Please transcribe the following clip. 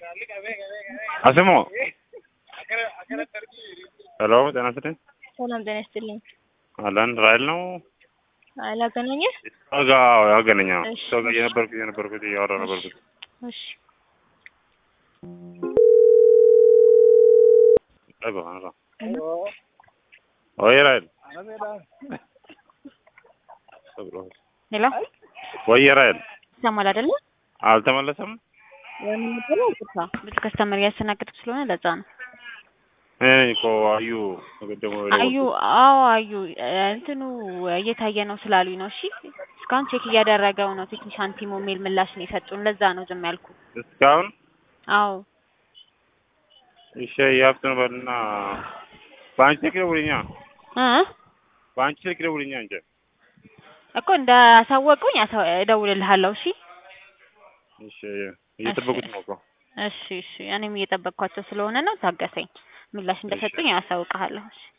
አስሙ ሄሎ ጤና ይስጥልኝ። ሰላም ጤና ይስጥልኝ። አለን ራይል ነው አላገናኘህ? ጋ ያገናኛ እሺ። ሰው ጋር የነበርኩት የነበርኩት እያወራ ነበርኩት። እሺ ጠይቀው አንሳ። ወይ ራይል ሄሎ ወይ ራይል ይሰማል አይደለ? አልተመለሰም። የምንጠራው ቅርታ ብዙ ከስተመር እያስተናገድኩ ስለሆነ ለዛ ነው። እኔ ነኝ እኮ አዩ ተቀደሙ አዩ አዎ አዩ እንትኑ እየታየ ነው ስላሉኝ ነው። እሺ እስካሁን ቼክ እያደረገው ነው። ቴክኒሻን ቲሙ የሚል ምላሽ ነው የሰጡን። ለዛ ነው ዝም ያልኩ። እስካሁን አዎ እሺ ያፍጥን በልና በአንቺ ስልክ ደውልኛ እ በአንቺ ስልክ ደውልኛ እንጂ እኮ እንዳሳወቁኝ አሳ- እደውልልሃለሁ። እሺ እሺ እየጠበቁት ነው እኮ እሺ እሺ እኔም እየጠበቅኳቸው ስለሆነ ነው። ታገሰኝ። ምላሽ እንደሰጡኝ አሳውቅሃለሁ። እሺ